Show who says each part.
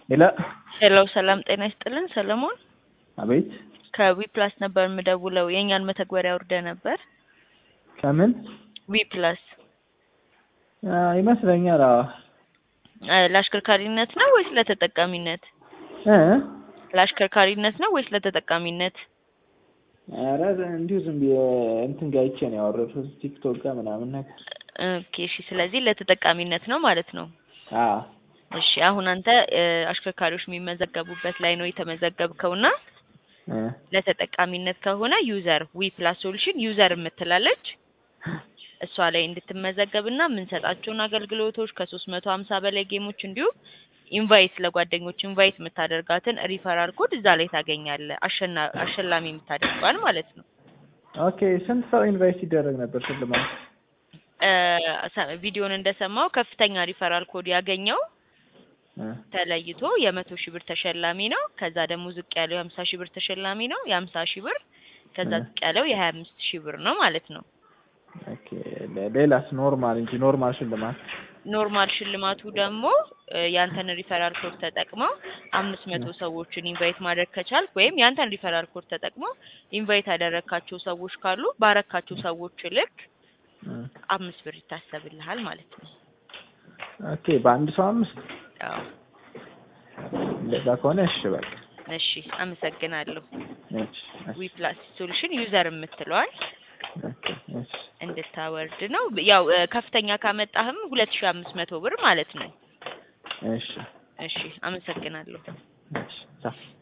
Speaker 1: ሄሎ
Speaker 2: ሄሎ ሰላም ጤና ይስጥልን ሰለሞን
Speaker 1: አቤት
Speaker 2: ከዊፕላስ ነበር የምደውለው የእኛን መተግበሪያ አውርደ ነበር
Speaker 1: ከምን
Speaker 2: ዊፕላስ
Speaker 1: አ፣ ይመስለኛል አዎ
Speaker 2: እ፣ ለአሽከርካሪነት ነው ወይስ ለተጠቃሚነት
Speaker 1: እ
Speaker 2: ለአሽከርካሪነት ነው ወይስ ለተጠቃሚነት
Speaker 1: ኧረ እንዲሁ ዝም ብዬ እንትን ጋር አይቼ ነው ያወረድኩት ቲክቶክ ጋር ምናምን ነገር
Speaker 2: ኦኬ እሺ ስለዚህ ለተጠቃሚነት ነው ማለት ነው
Speaker 1: አዎ
Speaker 2: እሺ አሁን አንተ እ፣ አሽከርካሪዎች የሚመዘገቡበት ላይ ነው የተመዘገብከውና
Speaker 1: እ
Speaker 2: ለተጠቃሚነት ከሆነ ዩዘር ዊ ፕላስ ሶሉሽን ዩዘር የምትላለች እሷ ላይ እንድትመዘገብና የምንሰጣቸውን አገልግሎቶች ከሶስት መቶ ሀምሳ በላይ ጌሞች እንዲሁም ኢንቫይት ለጓደኞች ኢንቫይት የምታደርጋትን ሪፈራል ኮድ እዛ ላይ ታገኛለህ። አሸና አሸላሚ የምታደርገዋል ማለት ነው።
Speaker 1: ኦኬ ስንት ሰው ኢንቫይት ሲደረግ ነበር ሽልማት
Speaker 2: እ፣ ሰ- ቪዲዮን እንደሰማው ከፍተኛ ሪፈራል ኮድ ያገኘው
Speaker 1: እ
Speaker 2: ተለይቶ የመቶ ሺህ ብር ተሸላሚ ነው። ከዛ ደግሞ ዝቅ ያለው የሀምሳ ሺህ ብር ተሸላሚ ነው። የሀምሳ ሺህ ብር ከዛ
Speaker 1: እ።
Speaker 2: ዝቅ ያለው የሀያ አምስት ሺህ ብር ነው ማለት ነው።
Speaker 1: ኦኬ ሌ- ሌላስ ኖርማል እንጂ ኖርማል ሽልማት
Speaker 2: ኖርማል ሽልማቱ ደግሞ እ፣ ያንተን ሪፈራል ኮድ ተጠቅመው አምስት መቶ ሰዎችን ኢንቫይት ማድረግ ከቻልክ ወይም ያንተን ሪፈራል ኮድ ተጠቅመው ኢንቫይት ያደረግካቸው ሰዎች ካሉ ባረካቸው ሰዎች ልክ
Speaker 1: እ
Speaker 2: አምስት ብር ይታሰብልሃል ማለት ነው።
Speaker 1: ኦኬ በአንድ ሰው አምስት
Speaker 2: አዎ
Speaker 1: እንደዛ ከሆነ እሺ በቃ
Speaker 2: እሺ፣ አመሰግናለሁ።
Speaker 1: እሺ እሺ
Speaker 2: ዊ ፕላስ ሶሉሽን ዩዘር የምትለዋል
Speaker 1: ኦኬ እሺ
Speaker 2: እንድታወርድ ነው። ያው እ፣ ከፍተኛ ካመጣህም ሁለት ሺህ አምስት መቶ ብር ማለት ነው።
Speaker 1: እሺ
Speaker 2: እሺ፣ አመሰግናለሁ።
Speaker 1: እሺ ቻው